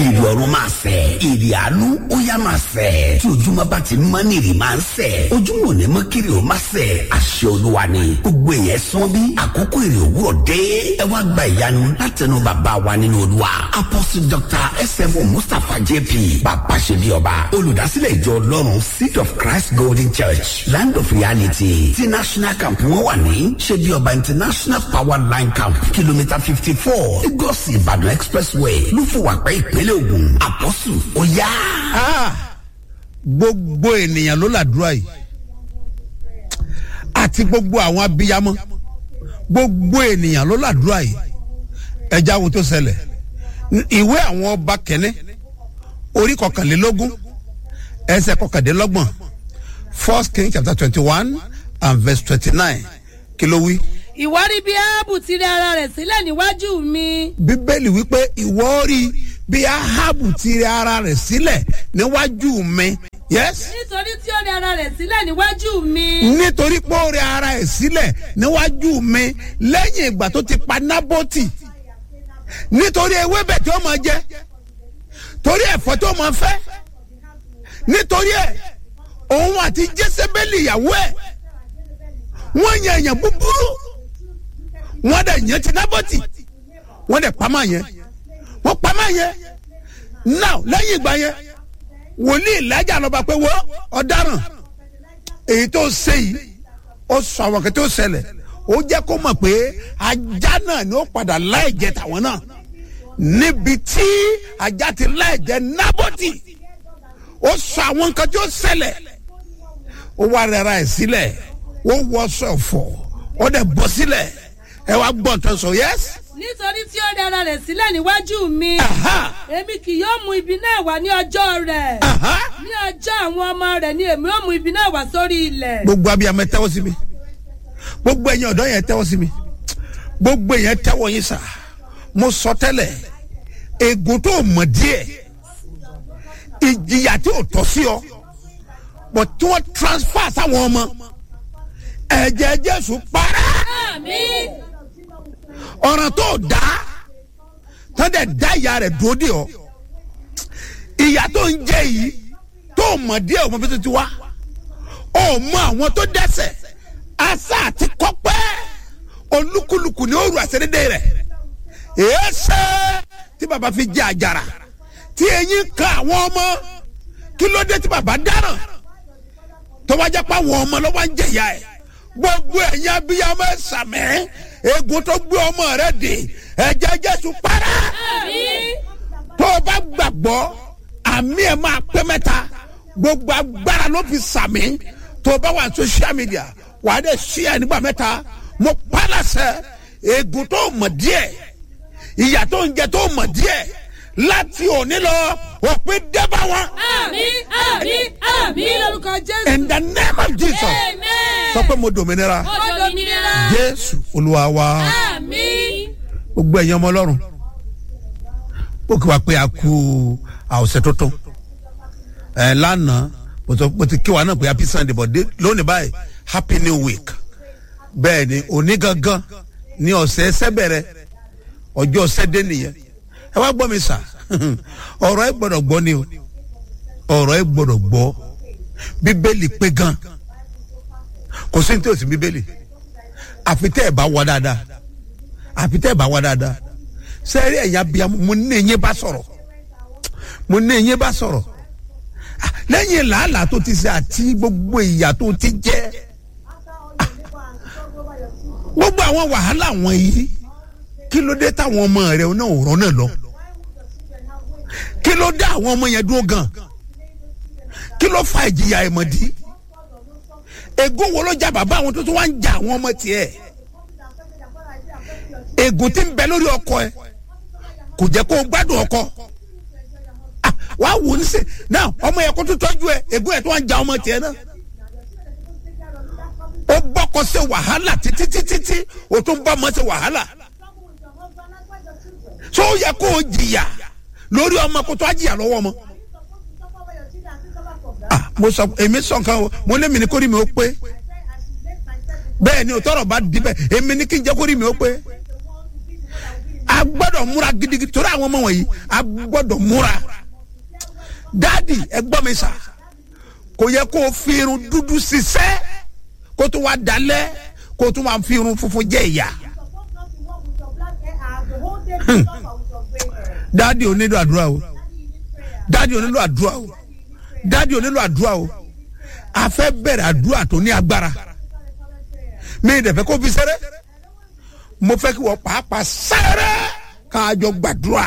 èrè ọ̀run máa sẹ̀ èrè àánú ó yá máa sẹ̀ tí ojúmọ́ bá ti mọ́ ní èrè máa ń sẹ̀ ojúmọ́ ò ní mọ́ kiri ò máa sẹ̀ àṣẹ olúwa ni gbogbo èèyàn sán bí àkókò èrè òwúrọ̀ dé ẹ wá gba ìyanu látẹnu bàbá wa nínú olúwa apostle dr sfo mustapha jp bàbá ṣe bí ọba olùdásílẹ̀ ìjọ ọlọ́run seed of christ golden church land of reality ti national camp wọn wà ní ṣe bí ọba international power line camp kìlómítà fifty four lagos ìbàdàn expressway lúfùwàpẹ́ ìpínlẹ̀ ògùn àpọ́sù ó yá. gbogbo ènìyàn ló làdúrà yìí àti gbogbo àwọn abiyamọ gbogbo ènìyàn ló làdúrà yìí ẹja wo tó ṣẹlẹ̀ ìwé àwọn ọba kẹ́ni orí kọkànlélógún ẹsẹ̀ kọkàndínlọ́gbọ̀n first king chapter twenty one and verse twenty nine kí ló wí. ìwọ rí bí áábù ti rẹ ara rẹ̀ sílẹ̀ níwájú mi. bíbélì wípé ìwọ rí bí ahabu ti rẹ ara rẹ̀ sílẹ̀ níwájú mi. yes. nítorí tí ó rẹ ara rẹ̀ sílẹ̀ níwájú mi. nítorí pé ó rẹ ara ẹ̀ sílẹ̀ níwájú mi lẹ́yìn ìgbà tó ti pa nábọ́tì nítorí ewébẹ̀ tí ó máa jẹ torí ẹ̀fọ́ tó máa fẹ́ nítorí ẹ̀ òun àti jésébélì ìyàwó ẹ̀ wọ́n yan èèyàn búburú wọ́n dẹ̀ yẹn ti nábọ́tì wọ́n dẹ̀ pamọ́ yẹn wọ́n pamọ́ yẹn now lẹ́yìn ìgbà yẹn wòlíì ìlàjà lọ́ba pé wọ́n ọ̀daràn èyí tó ṣe yìí ó sọ àwọn kẹtẹ́ ó ṣẹlẹ̀ ó jẹ́ kó mọ̀ pé ajá náà ni ó padà láì jẹ tàwọn náà níbi tí ajá ti láì jẹ nábọ́tì ó sọ àwọn nǹkan tí ó ṣẹlẹ̀ ó wá rẹra ẹ̀ sílẹ̀ ó wọ sọ̀fọ̀ ó dẹ̀ bọ́ sílẹ̀ ẹ wá gbọ́ tó sọ yẹ́sì nítorí tí ó rẹ ara rẹ̀ sílẹ̀ níwájú mi. èmi kì yóò mú ibi náà wá ní ọjọ́ rẹ̀. ní ọjọ́ àwọn ọmọ rẹ̀ ni èmi yóò mú ibi náà wá sórí ilẹ̀. gbogbo abiyamọ ẹ tẹ́wọ́ sí mi gbogbo ẹ̀yin ọ̀dọ́ yẹn tẹ́wọ́ sí mi gbogbo yẹn tẹ́wọ́ yín sà mo sọ tẹ́lẹ̀ egun tó mọ̀ díẹ̀ ìjìyà tí ò tọ́ sí ọ bọ̀ tí wọ́n transfer sáwọn ọmọ ẹ̀jẹ̀ jésù para àmín. ọ̀ràn tó dá tán dẹ̀ dá ìyá rẹ̀ dúró dé ọ ìyá tó ń jẹ yìí tó mọ̀ díẹ̀ ọmọ bí tó ti wá ó mọ àwọn tó dẹ́sẹ̀ asa àti kọ́pẹ́ olúkúlùkù ní òru àṣẹdédé rẹ̀ èéṣe tí baba fi jẹ àjàrà tí eyín kan àwọn ọmọ kí ló dé tí baba dáràn tó wájà pa àwọn ọmọ lọ́wọ́ ń jẹ̀yà ẹ̀ gbogbo ẹ̀yin abiyamọ ẹ̀ sàmẹ́ egun tó gbé ọmọ rẹ̀ dé ẹ̀jẹ̀ jésù para àmín. tó o bá gbàgbọ́ àmì ẹ̀ máa pẹ́ mẹ́ta gbogbo agbára ló fi sàmì tó o bá wà social media wàá dẹ̀ sí ẹ̀ nígbà mẹ́ta mo pálásẹ̀ egun tó mọ̀ díẹ̀ ìyà tó ń jẹ tó mọ̀ díẹ̀ láti òní lọ òpin dẹ́bà wọn. àmín àmín àmín lórúkọ jésù. in the name of jesus amen. sọ pé mo dòmìnira ó dominira. jésù olúwa wa àmín. gbogbo ẹ̀yin ọmọ ọlọ́run ó kí wa pé a kú àwòsàn tuntun ẹ̀ lánàá mo sọ mo ti kí wa náà pé happy sunday but dé- lónìí báyìí happy new week bẹ́ẹ̀ ni òní gangan ní ọ̀sẹ̀ ẹsẹ̀ bẹ̀rẹ̀ ọjọ́ ọ̀sẹ̀ dé nìyẹn ẹ wá gbọ́ mi sà ọ̀rọ̀ ẹ gbọ́dọ̀ gbọ́ ni o ọ̀rọ̀ ẹ gbọ́dọ̀ gbọ́ bíbélì pé gan kò sí ní tí o sì bíbélì àfi tẹ́ ẹ bá wọ dáadáa àfi tẹ́ ẹ bá wọ dáadáa sẹ́ẹ̀rì ẹ̀yà bíi mo ní eyín bá sọ̀rọ̀ mo ní eyín bá sọ̀rọ̀ Ah, lẹ́yìn làálàá tó ti ṣe àti gbogbo ìyà tó ti jẹ́ ah, gbogbo àwọn wàhálà wọ̀nyí kí ló dé táwọn ọmọ rẹ náà ò rán náà lọ kí ló dé àwọn ọmọ yẹn dúró gan kí ló fa ìjìyà ẹ̀mọ̀dí ègún wo ló já bàbá àwọn tó tún wá ń ja àwọn ọmọ tiẹ̀ ègún tí ń bẹ lórí ọkọ ẹ kò jẹ́ kó o gbádùn ọkọ Ah, wà á wò ó nísè náà ọmọ yẹn kó tó tọ́jú ẹ ègún ẹ tó wá ń ja ọmọ tiẹ̀ náà ó bọ́kọ ṣe wàhálà títí títí tí o tún bá ọmọ ṣe wàhálà tó yẹ kó o jìyà lórí ọmọ kó tó á jìyà lọ́wọ́ ọmọ. Ah, mo sọ èmi sọ nǹkan o mo lé mi ní kórìí mi ó pé bẹ́ẹ̀ ni o tọrọ bá di bẹ́ẹ̀ èmi ní kí n jẹ́ kórìí mi ó pé a gbọ́dọ̀ múra gidigidi torí àwọn ọmọ wọ̀nyí a gbọ́dọ̀ múra dáàdì ẹ gbọ́ mi sà kò yẹ kó o fi irun dúdú ṣiṣẹ́ kó tó wá dalẹ̀ kó tó wá fi irun funfun jẹ ìyà dáàdì ò nílò àdúrà o dáàdì ò nílò àdúrà o dáàdì ò nílò àdúrà o a fẹ́ bẹ̀rẹ̀ àdúrà tó ní agbára mi ì dẹ̀ fẹ́ kó fi sẹ́rẹ́ mo fẹ́ kí wọ́n pàápàá sẹ́rẹ́ káàjọ gbàdúrà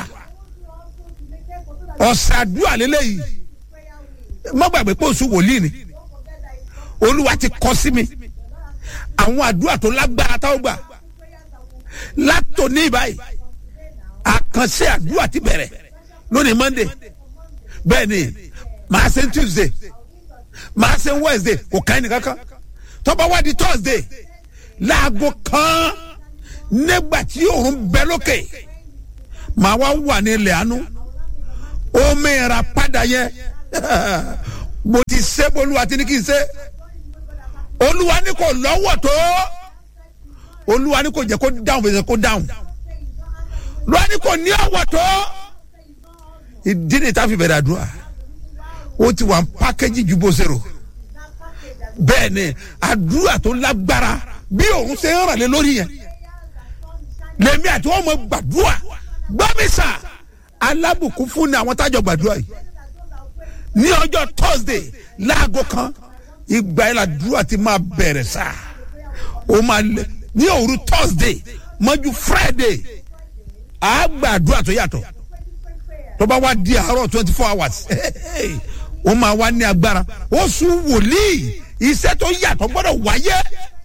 ọ̀sẹ̀ àdúrà lélẹ́yìí má gbàgbé pé oṣù wòlíì ni olúwa ti kọ sí mi àwọn àdúrà tó lágbára táwọn gbà látòní báyìí àkànṣe àdúrà ti bẹ̀rẹ̀ lónìí monday bẹ́ẹ̀ ni màá ṣe tuesday màá ṣe wednesday kò ká ẹnì kankan tọ́ba wá di thursday láago kan nígbà tí òun bẹ lókè màá wá wà ní ilẹ̀ àánú omi ìra padà yẹ mo ti ṣe bolúwa tí ní kí n ṣe olúwa ní kò lọ́wọ́ tó olúwa ní kò jẹ́ kó dáhùn fèsì kó dáhùn olúwa ní kò ní ọ̀wọ́ tó ìdí ni táfi bẹ̀rẹ̀ àdúrà ó ti wà pákéjì ju bó ṣe rò bẹ́ẹ̀ ni àdúrà tó lágbára bí òun ṣe ń ràn lé lórí yẹn lèmi àti wọn mọ gbàdúrà gbọmísà alábùkún fún ni àwọn tájọ gbàdúrà yìí ní ọjọ́ thursday láago kan ìgbà yẹn làdúrà ti máa bẹ̀rẹ̀ sá o máa lẹ ní òru thursday mọ́jú friday àá gbàdúrà tó yàtọ̀ tó bá wá di àárọ̀ twenty four hours ó máa wá ní agbára ó sún wòlíì iṣẹ́ tó yàtọ̀ gbọ́dọ̀ wáyé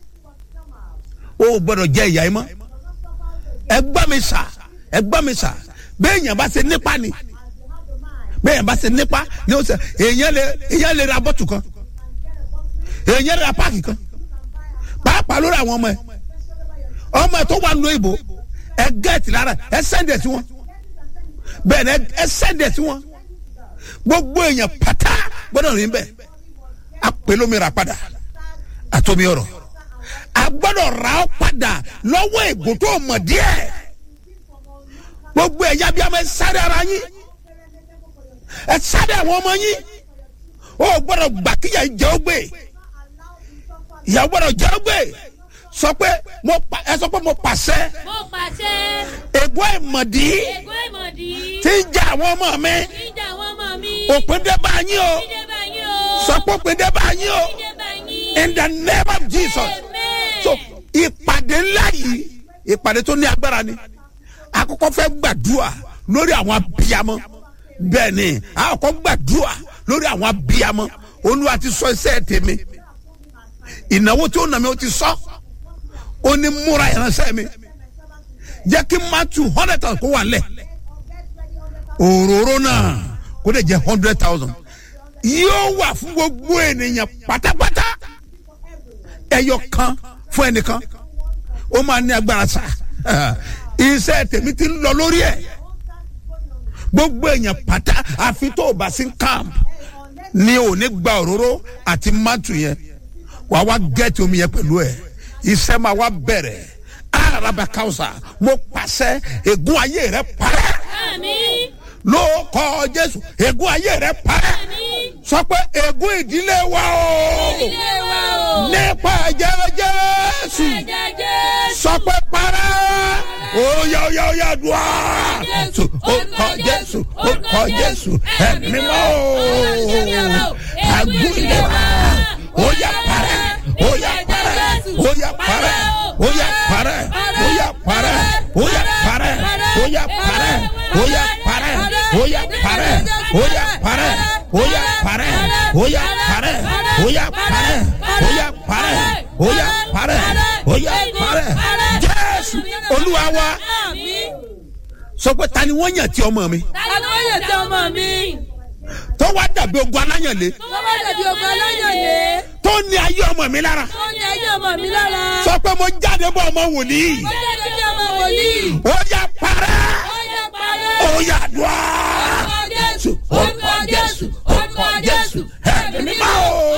ó gbọ́dọ̀ jẹ́ ìyá yìí mọ́ ẹ gbọ́ mi sà ẹ gbọ́ mi sà bẹ́ẹ̀ yẹn bá ṣe nípa ni bẹ́ẹ̀ yẹn bá ṣe nípa ni ó ṣe èèyàn lè èèyàn lè ra bọ́tù kan èèyàn lè ra páàkì kan pàápàá lórí àwọn ọmọ ẹ ọmọ ẹ tó wà lóyè ìbò ẹ gẹ́ẹ̀tì lára ẹ sẹ́ndẹ̀ sí wọn bẹ́ẹ̀ ni ẹ sẹ́ndẹ̀ sí wọn gbogbo èèyàn pátá gbọ́dọ̀ rìn bẹ́ẹ̀ apèlómìnira padà àtọ́mi ọ̀rọ̀ a gbọ́dọ̀ ra ọ́ padà lọ́wọ́ ègbò tó mọ̀ díẹ̀ gbogbo ẹ̀yà bíi ọmọ ẹ sáré ara yín ẹ sáré àwọn ọmọ yín ó gbọ́dọ̀ gbà kíyà jẹ́ ó gbé ìyàwó gbọ́dọ̀ jẹ́ ó gbé sọ pé mo pa ẹ sọ pé mo pàṣẹ mo pàṣẹ ègbó ìmọ̀dí ègbó ìmọ̀dí tí ń jà àwọn ọmọ mi ìjà àwọn ọmọ mi òpin dé bá yín o ìdè bá yín o sọ pé òpin dé bá yín o ìdè bá yín in the name of jesus amen so ìpàdé ńlá yìí ìpàdé tó ní agbára ni àkọ́kọ́ fẹ́ gbàdúrà lórí àwọn abiyamọ bẹ́ẹ̀ ni àkọ́kọ́ gbàdúrà lórí àwọn abiyamọ olúwa ti sọ iṣẹ́ tèmi ìnáwó tí ó nà mí ó ti sọ ó ní múra ìránṣẹ́ mi jẹ́ kí n má tu hundred thousand kó wà lẹ̀ òróró náà kó lè jẹ́ hundred thousand yóò wà fún gbogbo ènìyàn pátápátá ẹyọ kan fún ẹnìkan ó máa ní agbára sa iṣẹ́ tèmi ti ń lọ lórí ẹ̀ gbogbo èèyàn pátá àfi tó o bá sí camp ni ò ní gba òróró àti mátù yẹn wà wá gẹ́ẹ̀tì omi yẹn pẹ̀lú ẹ̀ iṣẹ́ máa wá bẹ̀rẹ̀ araba kausa mo pàṣẹ ègún ayé rẹ parẹ́ àmín ló kọ jésù ègún ayé rẹ parẹ́ àmín sọ pé ègún ìdílé wa o ilé wa o nípa ẹ̀jẹ̀ jésù ẹ̀jẹ̀ jésù sọ pé parẹ́ oya oya oya dùá Jésù, orúkọ jésù orúkọ jésù ẹ̀mí mímọ́ o àgún ilé wa oya parẹ́ oya parẹ́ oya parẹ́ oya parẹ́ oya parẹ́ oya parẹ́ oya parẹ́ oya parẹ́ oya parẹ́ oya parẹ́ oya parẹ́ oya parẹ́ oya parẹ́ oya parẹ́ oya parẹ́ oya parẹ́ jésù olúwa wa àmín. sọ pé ta ni wọ́n yàn tí ọmọ mi aláyè tí ọmọ mi tó wá dàbí ogun aláyànlé tó bá dàbí ogun aláyè tó ní ayé ọmọ mi lára tó ní ayé ọmọ mi lára sọ pé mo jáde bọ́ ọmọ wòlíì ó jẹ́ kí ní ọmọ wòlíì ó yà parẹ́ ó yẹ parẹ́ ó yà dùá orúkọ jésù orúkọ jésù orúkọ jésù ẹ̀mí mímọ́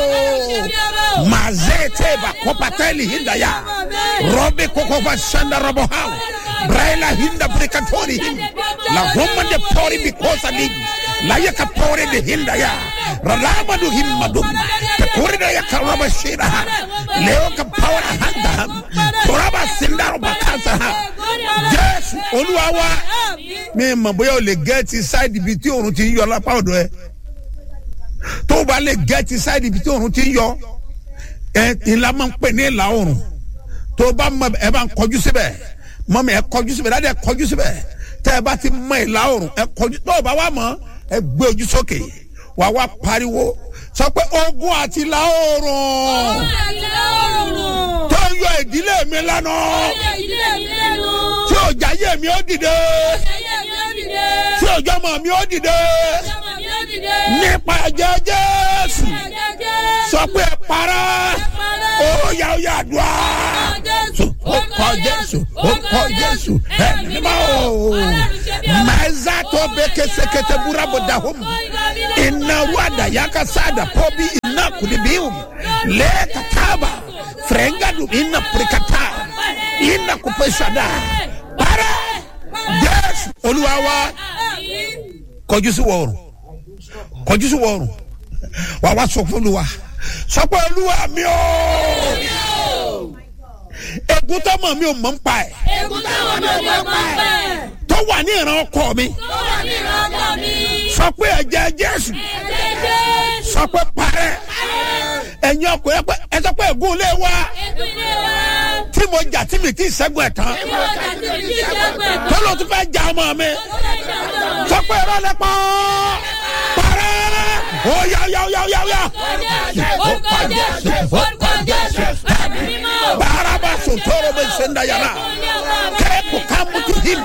o mazete bakopateli hindaya robe kokoba shanda robo hao braila hinda brekatori la homa de pori bikosa di la yaka pori de hinda ya ralama du himma dum te kori da yaka raba shira leo ka pawara handa toraba sindaro bakasa jésù olúwa wa mi mọ̀ bóyá o lè gẹ́ẹ̀tì sáìdì ibi tí òòrùn ti ń yọ lápá ọ̀dọ̀ ẹ tó o bá lè gẹ́ẹ̀tì sáìdì ibi tí òòrùn ti ń yọ ẹ ìlà máa ń pè ní ìlà òòrùn tó o bá mọ ẹ bá ń kọjú síbẹ̀ mọ́mi ẹ kọjú síbẹ̀ dáadé ẹ kọjú síbẹ̀ tẹ́ ẹ bá ti mọ ìlà òòrùn ẹ kọjú tó o bá wà mọ́ ẹ gbé ojú sókè wà wá pariwo sọ pé ogun àti ìlà òòrùn tó ń yọ ìdílé mi lánàá tí òjà yé mi ó dìde tí òjò mọ̀ mi ó dìde nípa ẹ̀jẹ̀ jésù sọ pé ẹ para ó yà ó yà dùá ó kọ jésù ó kọ jésù ẹ nígbà ó mẹ́zà tó bẹ kẹsẹkẹsẹ burabo dahom iná ruada yaka sada pọ́bí iná kudibium lẹ́ẹ̀ka tábà fẹ̀rẹ̀ngàdùn iná pèrèkàtà iná kúpẹ́sàdà para jésù olúwa wa kọjú sí wọ̀ọ̀rùn kọjú sí wọ̀ọ̀rùn wà wá sọ fún olúwa sọ pé olúwa mi ò egun tó mọ̀ mi ò mọ̀ ń pa ẹ̀ tó wà ní ìran ọkọ mi sọ pé ẹ̀jẹ̀ jésù sọ pé parẹ́ ẹ̀yin ọkùnrin pé ẹ sọ pé ègún lé wa tí mo jà tí mi ti sẹ́gun ẹ̀ tán tó ló tún fẹ́ jà ọmọ mi sọ pé irọ́ lẹ pọ́ parẹ́ ó yá yá yá yá yá baraba sotoro bɛ senda yàrá kẹ́ kò ká mutu him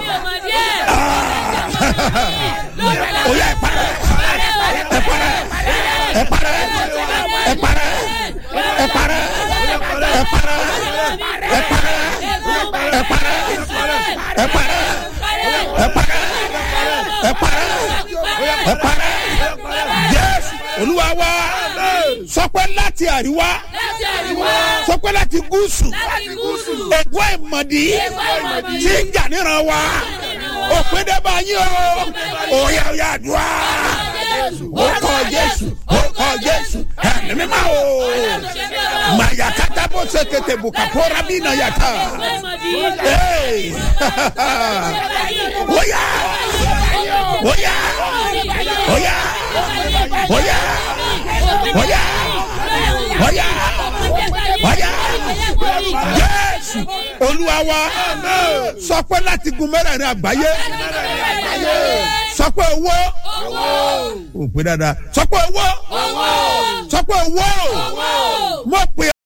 ó yá ẹ parẹ́ ẹ parẹ́ ẹ parẹ́ ẹ parẹ́ ẹ parẹ́ ẹ parẹ́ ẹ parẹ́ ẹ parẹ́ ẹ parẹ́ ẹ parẹ́ ẹ parẹ́ ẹ parẹ́ jésù olúwa wa sọpẹ́ láti àríwá sọpẹ́ láti gúúsù ègbó ìmọ̀dí tí ń jà níran wa òpin dẹ́ba yín o òyà òyà àdúrà ó kọ jésù ó kọ jésù ẹ̀mí mímá o mayakata bó ṣe kété bukapora bí na yàtà óyà óyà óyà óyà óyà óyà óyà jésù olúwa wa sọ pé láti gun mẹ́rẹ̀ẹ̀rin àgbáyé sọ pé owó ò pé dáadáa sọ pé owó sọ pé owó mo pè